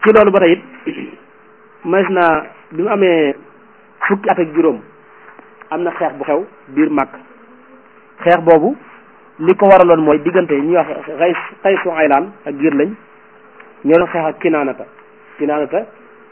ci loolu ba tey it mas na bi mu amee fukki at ak juróom am na xeex bu xew biir màkk xeex boobu li ko waraloon mooy diggante ñuy wax xay xay su aylaan ak giir lañ ñoo doon xeex ak kinaanata kinaanata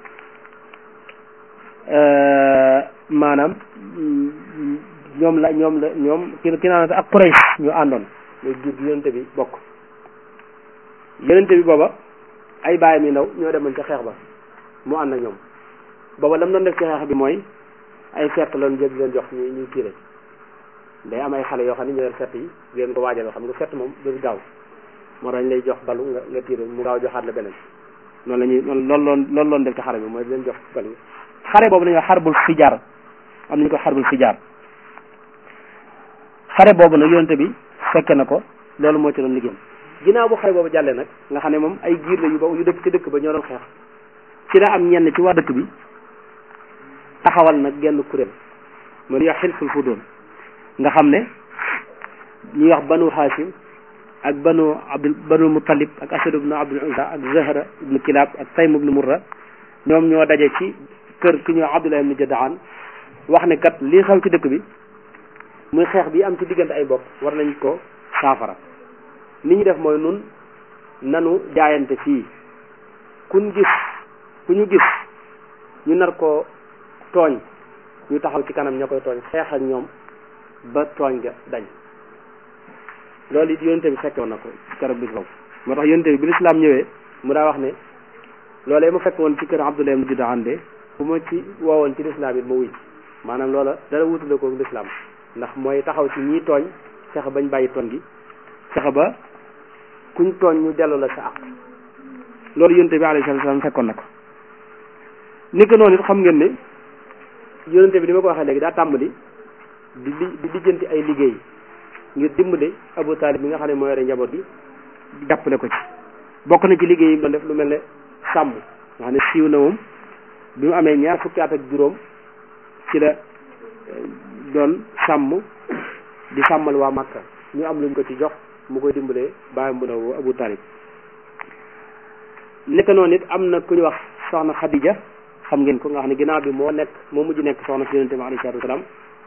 maanaam ñoom la ñoom la ñoom kinaanata ak Quraysh ñu àndoon muy giir gi yonente bi bokk yonente bi booba ay bàyyam yi ndaw ñoo demoon ca xeex ba mu ànd ak ñoom booba lam doon def ci xeex bi mooy ay fett loon jël leen jox ñu ñuy tiire day am ay xale yoo xam ne ñoo leen fett yi leen ko waajal xam nga fett moom du gaaw moo dañ lay jox balu nga nga tiire mu gaaw joxaat la beneen noonu la ñuy loolu loolu loolu loon def ci xare bi mooy leen jox bal yi xare boobu la ñuy wax xarbul fijaar am nañu ko xarbul fijaar xare boobu nag yonente bi fekke na ko loolu moo ci doon liggéeyam ginnaaw bu xare boobu jàllee nag nga xam ne moom ay giir la yu ba yu dëkk ci dëkk ba ñoo doon xeex ci la am ñenn ci waa dëkk bi taxawal nag genn kuréel mu ñuy wax xilful fudoon nga xam ne ñuy wax banu hashim ak banu abdul banu mutalib ak asad ibnu abdul uzza ak zahra ibnu kilab ak taym ibnu murra ñoom ñoo daje ci kër ki ñuy wax abdullah ibnu jadaan wax ne kat lii xew ci dëkk bi muy xeex bi am ci diggante ay bopp war nañ ko saafara ni ñu def mooy nun nanu jaayante fii kuñ gis ku ñu gis ñu nar ko tooñ ñu taxaw ci kanam ña koy tooñ xeex ak ñoom ba tooñ ga dañ loolu it yonente bi fekkoon na ko keroog bis boobu moo tax yonente bi bi lislaam ñëwee mu daa wax ne loolee mu fekk woon ci kër Abdullah ibn Judaan de bu ma ci woowoon ci lislaam it ma wuy maanaam loola dara wutule ko lislaam ndax mooy taxaw ci ñii tooñ fexe bañ bàyyi tooñ gi fexe ba kuñ tooñ ñu dellu la sa àq loolu yonente bi alayhi salaam fekkoon na ko ni ko noonu it xam ngeen ne yonente bi ni ma ko waxee léegi daa tàmbali di li di lijjanti ay liggéey ngir dimbale Abu Talib mi nga xam ne moo yore njaboot bi jàppale ko ci bokk na ci liggéey yi doon def lu mel ne sàmm nga xam ne siiw na moom bi mu amee ñaar fukki at ak juróom ci la doon sàmm di sàmmal waa Makka ñu am luñ ko ci jox mu koy dimbalee bàyyam bu ndaw Abu Talib nekk noonu it am na ku ñu wax soxna Khadija xam ngeen ko nga xam ne ginnaaw bi moo nekk moo mujj nekk soxna si yonente bi alayhi salaatu wasalaam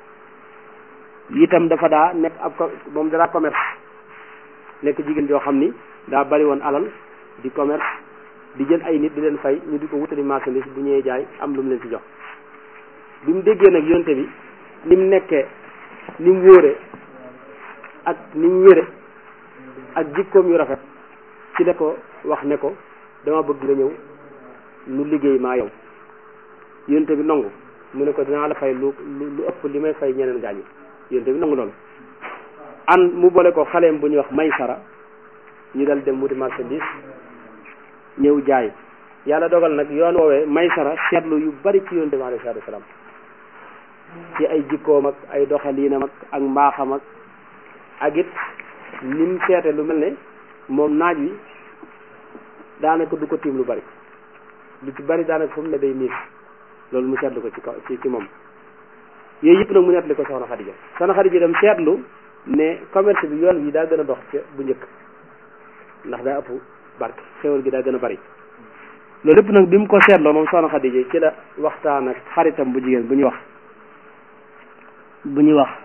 itam dafa daa nekk ab moom daa commerce nekk jigéen joo xam ni daa bari woon alal di commerce di jël ay nit di leen fay ñu di ko wutali marchandise bu ñëwee jaay am lu mu leen ci jox bi mu déggee nag yonente bi ni mu nekkee ni mu wóore ak ni mu wére ak jikkoom yu rafet ci la ko wax ne ko dama bëgg nga ñëw nu liggéey maa yow yonente bi nangu mu ne ko dinaa la fay lu lu ëpp li may fay ñeneen gaañu yonente bi nangu loolu an mu boole ko xaleem bu ñuy wax may sara ñu dal dem wuti marchandise ñëw jaay yàlla dogal nag yoon woowee may sara seetlu yu bari ci yonente bi alayhi salaatu wasalaam ci ay jikkoom ak ay doxaliinam ak ak mbaaxam ak ak it ni mu seete lu mel ne moom naaj wi daanaka du ko tiim lu bari lu ci bari daanaka fu mu ne day niis loolu mu seetlu ko ci kaw ci ci moom yooyu yëpp nag mu nettali ko soxna Xadija soxna Xadija dem seetlu ne commerce bi yoon bi daa gën a dox ca bu njëkk ndax daa ëpp barke xéwal gi daa gën a bari loolu lépp nag bi mu ko seetloo moom soxna Xadija ci la waxtaan ak xaritam bu jigéen bu ñuy wax bu ñuy wax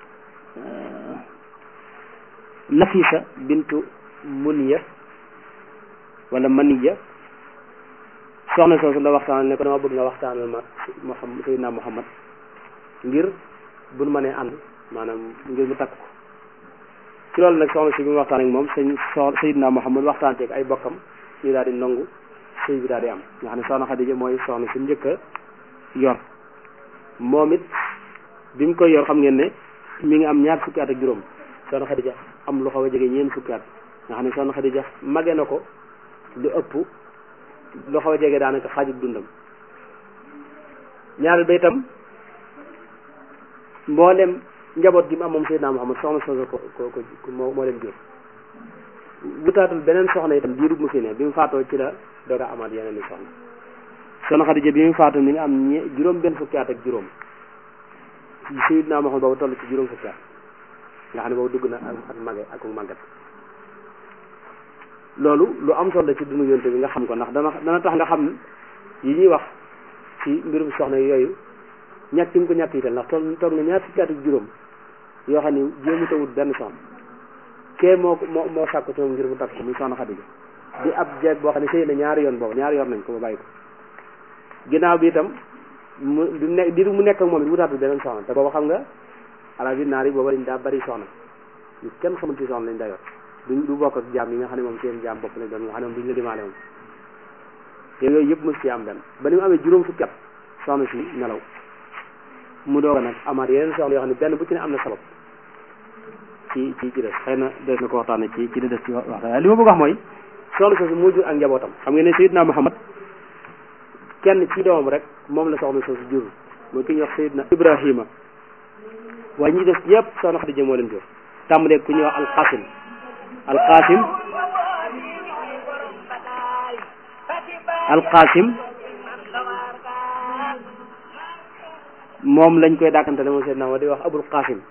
Nafisa bintu Muniya wala Maniya soxna soosu la waxtaanal ne ko dama bëgg nga waxtaanal ma Muhammad Seydina Muhammad ngir bu nu mënee ànd maanaam ngir mu takk ko ci loolu nag soxna si bi mu waxtaan ak moom sëñ so Seydina Muhammad waxtaan teeg ay bokkam ñu daal di nangu sëy bi daal di am nga xam ne soxna Xadija mooy soxna si njëkk a yor moom it bi mu koy yor xam ngeen ne mi ngi am ñaar fukki at ak juróom soxna Xadija am lu xaw a jege ñeent fukki at nga xam ne soxna Xadija mage na ko lu ëpp lu xaw a jege daanaka xaajub dundam ñaareel ba itam mboolem njaboot gi mu am moom Seydina Muhammad soxna soosu ko ko ko moo moo leen jur wutaatul beneen soxna itam diirub mu fi ne bi mu faatoo ci la doog a amaat yeneen i soxna soxna Xadija bi mu faatoo mi ngi am ñe juróom benn fukki at ak juróom Seydina Muhammad boobu toll ci juróom fukki at nga xam ne boobu dugg na ak ak mage ak màggat loolu lu am solo ci dundu yonte bi nga xam ko ndax dana dana tax nga xam yi ñuy wax ci mbirum soxna yooyu ñàkk mu ko ñàkk yital ndax toog toog na ñaar fukki at ak juróom yoo xam ni jéemu tawut benn soxna kee moo moo moo sàkku ci moom ngir mu takk ko muy soxna Xadija di ab jeeg boo xam ne sëy na ñaari yoon boobu ñaari yoon nañ ko ba bàyyi ko ginnaaw bi itam mu bi mu nekk di mu nekk ak moom it wutaatul beneen soxna te booba xam nga ala bi naar yi booba dañ daa bari soxna ñu kenn xamul ci soxna lañ daa yor duñ du bokk ak jaam yi nga xam ne moom seen jaam bopp lañ doon nga xam ne moom duñ la dimaale moom te yooyu yëpp mos ci am benn ba ni mu amee juróom fukki at soxna si nelaw mu doog a nag amaat yeneen soxna yoo xam ne benn bu ci ne am na sabab ci ci ci des xëy na des na ko waxtaane ci ci li des ci waxtaan li ma bëgg wax mooy soxna soosu moo jur ak njabootam xam ngeen ne Seydina Muhammad kenn ci doomam rek moom la soxna soosu jur mooy ki ñuy wax Seydina Ibrahima waaye ñi des ñëpp soxna Xadija moo leen jur tàmbalee ku ñuy wax alqasim alqasim alqasim moom lañ koy dàkkantale moom Seydina wa di wax abul qasim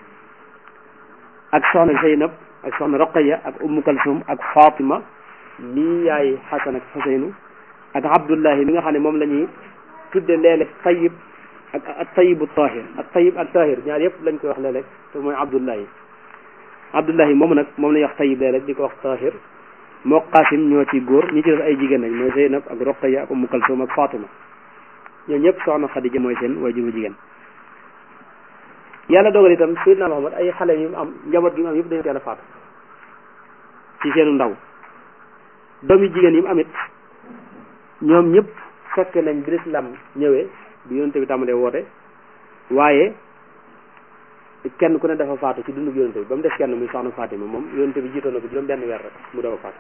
ak soxna Zeynab ak soxna Roqaya ak Ummu Kalsum ak Fatima mii yaay Xasan ak Xuseynu ak Abdullahi mi nga xam ne moom la ñuy tudde léeg-léeg Tayyib ak ak Tayyibu Tahir ak Tayyib ak Tahir ñaar yëpp lañ koy wax léeg-léeg te mooy Abdullahi Abdullahi moomu nag moom la ñuy wax Tayyib léeg-léeg di ko wax Tahir moo Qasim ñoo ci góor ñi ci def ay jigéen lañ mooy Zeynab ak Roqaya ak Ummu Kalsum ak Fatima ñoo ñëpp soxna Xadija mooy seen waajuru jigéen yàlla dogal itam Seydina Muhammad ay xale yu mu am njaboot gi mu am yëpp dañu teel a faatu ci seenu ndaw doom yi jigéen yi mu amit ñoom ñëpp fekk nañ bi lislaam ñëwee bi yonente bi tàmbalee woote waaye kenn ku ne dafa faatu ci dundu yonente bi ba mu des kenn muy soxna Fatima moom yonente bi jiitoon na ko juróom benn weer rek mu doog a faatu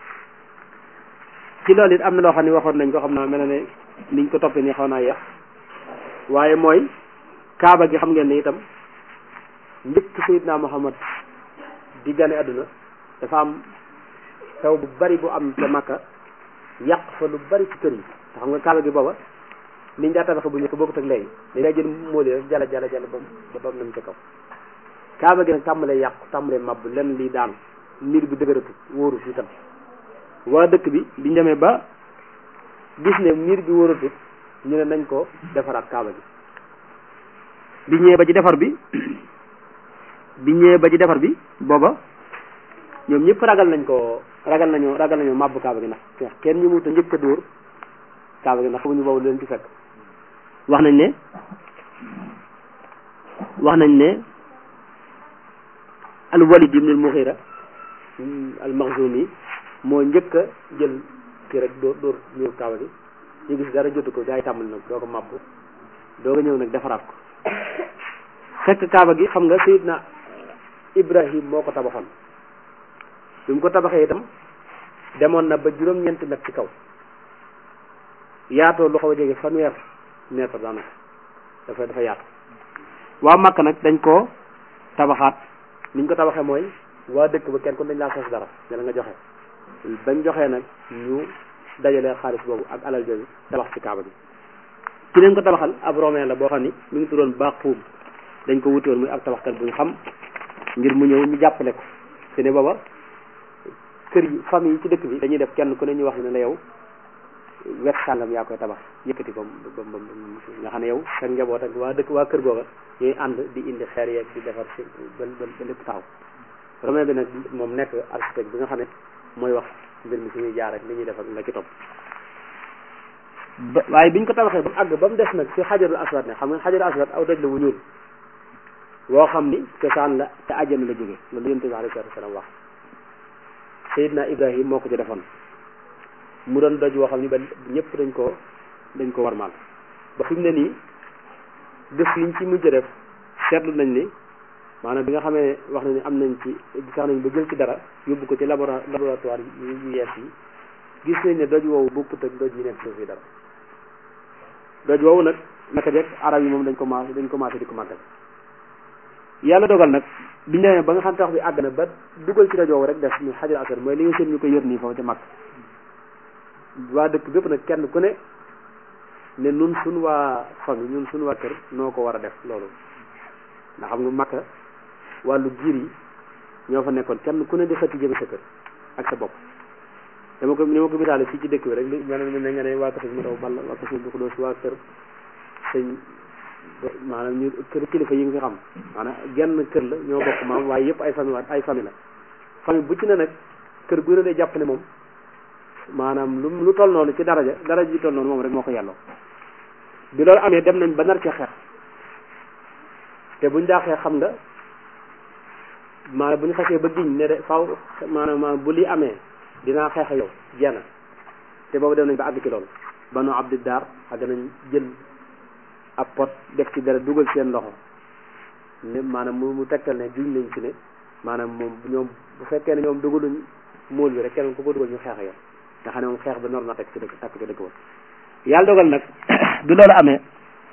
ci loolu it am na loo xam ne waxoon nañ ko xam naa mel na ne niñ ko toppee nii xaw naa yeex waaye mooy kaaba gi xam ngeen ne itam njëkk Seydina Muhammad di gane àdduna dafa am taw bu bari bu am ca Makka yàq fa lu bari ci kër yi te xam nga kaaba gi booba niñ daa tabax bu njëkk bokkut ak léegi dañ daa jël móoli rek jala jala jala bam ba bam nam ca kaw kaaba gi nag tàmbalee yàqu tàmbalee màbb lenn lii daan mbir bi dëgëratu wóoru fi itam waa dëkk bi biñ demee ba gis ne miir bi wóoratut ñu ne nañ ko defaraat kaaba gi bi ñëwee ba ci defar bi bi ñëwee ba ci defar bi booba ñoom ñëpp ragal nañ ko ragal nañoo ragal nañoo màbb kaaba gi ndax kenn ñu mu ta njëkk a dóor kaaba gi ndax xamuñu boobu leen ci fekk wax nañ ne wax nañ ne al walid ibn al mughira al maxzumi moo njëkk a jël kii rek dóor dóor ñëw kaaba gi ñu gis dara jotu ko gaa yi tàmbali nag doo ko màbb doo ko ñëw nag defaraat ko fekk kaaba gi xam nga sayidna ibrahim moo ko tabaxoon bi mu ko tabaxee itam demoon na ba juróom-ñeenti mètre ci kaw yaatoo lu xaw a jege fanweer mètre daanaka dafa dafa yaatu waa Makka nag dañ koo tabaxaat niñ ko tabaxee mooy waa dëkk ba kenn kon dañ laa sos dara ne la nga joxe bañ joxee nag ñu dajalee xaalis boobu ak alal jooju tabax ci kaaba gi ci leen ko tabaxal ab romain la boo xam ni mi ngi tuddoon Baaquum dañ ko wuti woon muy ab tabaxkat bu ñu xam ngir mu ñëw ñu jàppale ko te ne booba kër yi famille yi ci dëkk bi dañuy def kenn ku ne ñu wax ne la yow wet sàngam yaa koy tabax yëkkati ko ba ba nga xam ne yow sa njaboot ak waa dëkk waa kër googa ñuy ànd di indi xeer yeeg di defar si ba ba ba lépp taxaw romain bi nag moom nekk architecte bi nga xam ne mooy wax mbir mi suñuy jaar ak li ñuy def ak la ci topp ba waaye biñ ko tabaxee ba mu àgg ba mu des nag fi xajarul aswad ne xam nga xajarul aswad aw doj la wu ñuul woo xam ni cosaan la te àjjana la jóge loolu yonent bi alayhi salaatu salaam wax Seydina Ibrahim moo ko ci defoon mu doon doj woo xam ni ba ñëpp dañ ko dañ ko warmaal ba fi mu ne nii def liñ ci mujj def seetlu nañ ni maanaam bi nga xamee wax na ni am nañ ci sax nañ ba jël ci dara yóbbu ko ci labora laboratoire yu yees yi gis nañ ne doj woowu bokkut ak doj yi nekk suuf yi dara doj woowu nag naka jekk arab yi moom dañ commencé dañ commencé di ko màggal yàlla dogal nag biñ demee ba nga xam tax bi àgg na ba dugal ci doj woowu rek def ñu xajar asar mooy li nga seen ñu ko yër nii foofu ca mag waa dëkk bépp nag kenn ku ne ne nun suñ waa famille ñun suñ waa kër noo ko war a def loolu ndax xam nga makka wàllu giir yi ñoo fa nekkoon kenn ku ne di xëtti jëme sa kër ak sa bopp dama ko ni ma ko misaale fii ci dëkk bi rek li mel ne nga ne waa kër mu daw ball waa kër bu ko doos waa kër sëñ maanaam ñu kër kilifa yi nga xam maanaam genn kër la ñoo bokk maam waaye yëpp ay famille ay famille la famille bu ci ne nag kër gu ne day jàpp ne moom maanaam lu lu toll noonu ci daraja daraja ji toll noonu moom rek moo ko yelloo bi loolu amee dem nañ ba nar cee xeex te buñ daa xeex xam nga maanaam bu ñu xasee ba giñ ne de faw maanaam bu lii amee dinaa xeex yow jenn te boobu dem nañ ba àgg ci loolu banu abdi daar àgg nañ jël ab pot def ci dara dugal seen loxo ne maanaam mu mu tegtal ne juñ nañ ci ne maanaam moom ñoom bu fekkee ne ñoom dugaluñ móol bi rek keneen ku ko dugal ñu xeex yow nga xam ne moom xeex ba nor na teg ci dëkk takk ci dëkk ba yàlla dogal nag bi loolu amee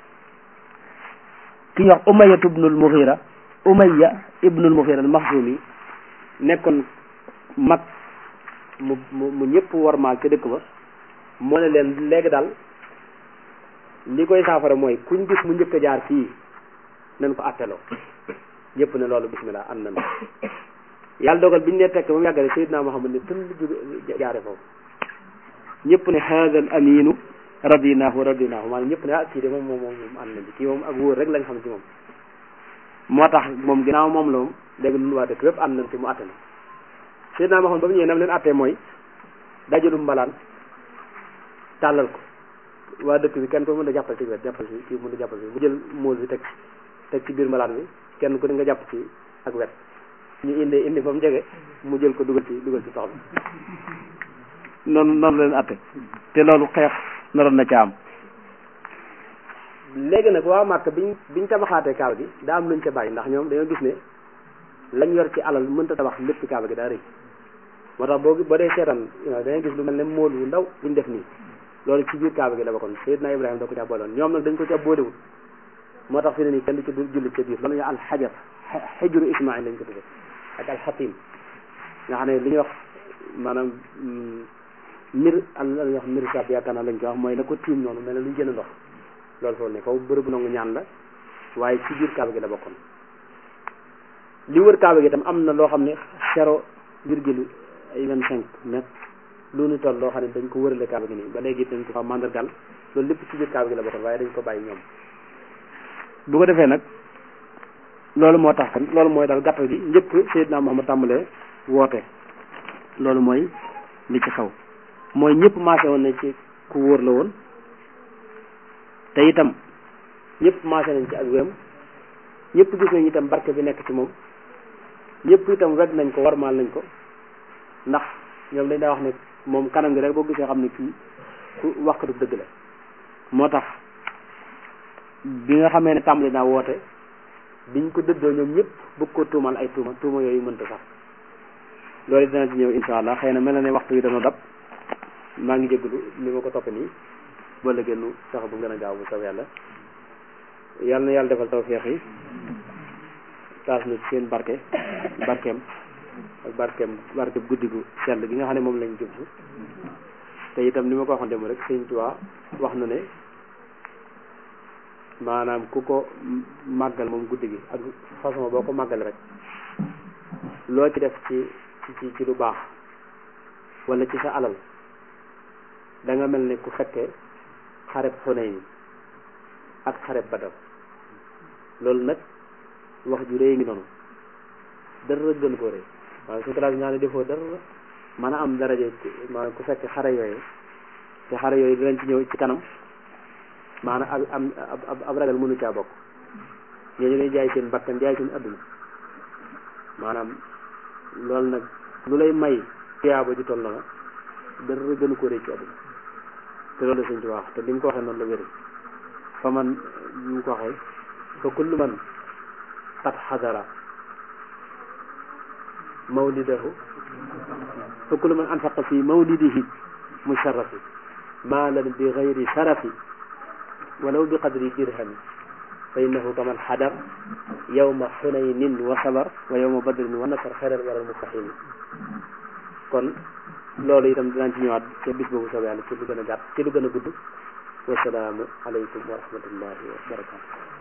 ki ñuy wax umayya ibnul mughira umayya ibnul mughira al maxzumi nekkoon mag mu mu mu ñëpp warmaal ca dëkk ba moo ne leen léegi daal li koy saafara mooy kuñ gis mu njëkk a jaar fii nañ ko atteloo ñëpp ne loolu bismillah am na yàlla dogal biñu ne tekk ba mu yàggale Seydina Muhammad ne tën jóge jaare foofu ñëpp ne haada al aminu radinahu radinahu maanaam ñëpp ne ah kii de moom moom moom ànd na bi kii moom ak wóor rek lañ xam ci moom moo tax moom ginnaaw moom la moom léegi nun waa dëkk yépp ànd nañ ci mu atte na Seydina Muhammad ba mu ñëwee nam leen attee mooy dajalum mbalaan tàllal ko waa dëkk bi kenn ko mën a jàppal ci wet jàppal ci kii mën a jàppal ci mu jël móol bi teg teg ci biir mbalaan bi kenn ku ne nga jàpp ci ak wet ñu indi indi ba mu jege mu jël ko dugal ci dugal ci tox bi noonu noonu leen atte te loolu xeex naroon na ca am léegi nag waa Màkka biñ biñ tabaxaatee kaaba gi daa am luñ ca bàyyi ndax ñoom dañoo gis ne lañ yor ci alal mënta tabax lépp kaaba gi daa rëy moo tax boo boo dee seetaan dangay gis lu mel ne móol wu ndaw buñ def nii loolu ci biir kaaba gi la bokkoon Seydina Ibrahima da ko ca booloon ñoom nag dañ ko ca boolewul moo tax fi ne nii kenn du ci jullit ca biir loolu ñu alxajar xijru Ismaïl lañ ko tuddee ak alxatim nga xam ne li ñuy wax maanaam mir al la ñuy wax mir sab yaakaar naa lañ ko wax mooy la ko tiim noonu mel ne luñ gën a ndox loolu foofu ne foofu bërëbu nangu ñaan la waaye ci biir kaaba gi la bokkoon li wër kaaba gi itam am na loo xam ne zéro virgule ay vingt cinq mètres lu ñu toll loo xam ne dañ ko wërale kaaba gi nii ba léegi dañ ko fa mandargal loolu lépp ci biir kaaba gi la bokkoon waaye dañ ko bàyyi ñoom bu ko defee nag loolu moo tax kan loolu mooy daal gàttal gi njëkk Seydina Muhammad tàmbalee woote loolu mooy li ci xew mooy ñëpp maase woon ne ci ku wóor la woon te itam ñëpp maase nañ ci ak wéram ñëpp gis nañ itam barke bi nekk ci moom ñëpp itam weg nañ ko warmaal nañ ko ndax ñoom dañ daa wax ne moom kanam gi rek boo gisee xam ne kii ku waxkatu dëgg la moo tax bi nga xamee ne tàmbali naa woote biñ ko dëddoo ñoom ñëpp bëgg ko tuumal ay tuuma tuuma yooyu mënta sax loolu dina ci ñëw insha allah xëy na mel na ne waxtu wi dana dab maa ngi jégalu ni ma ko topp nii ba la génn sax bu gën a gaaw bu saw yàlla yàlla na yàlla defal tawfeex yi taas na ci seen barke barkeem ak barkeem barkeem guddi gu sell gi nga xam ne moom lañ jub te itam ni ma ko waxoon dem rek sëñ Tuubaa wax na ne maanaam ku ko màggal moom guddi gi ak façon boo ko màggal rek loo ci def ci ci ci lu baax wala ci sa alal da nga mel ne ku fekkee xareb Xunayn ak xareb Badar loolu nag wax ju rëy ngi noonu dara gën koo rëy waaye su classe ñaa ne defoo dara mën a am daraje maanaam ku fekkee xare yooyu te xare yooyu dinañ ci ñëw ci kanam maanaam ab am ab ab ragal mënu caa bokk ñooñu dañuy jaay seen bakkan jaay seen adduna maanaam loolu nag lu lay may tiyaaba ju toll na dara gënu ko rëy ci adduna te loolu la sëñ ci wax te li mu ko waxee noonu la wéri fa man li mu ko waxee fa kullu man qad xadara mawlidahu fa kullu man anfaqa fi mawlidihi musharrafi maalan bi gayri sharafi walaw bi qadri dirhami fa innahu kaman xadar yawma xunaynin wa sabar wa yawma badrin wa nasar xeral waral mustaqimi kon loolu itam dinañ ci ñëwaat ca bis boobu soobee yàlla ci lu gën a gàtt ci lu gën a gudd wasalaamu aleykum wa rahmatullahi wa barakatu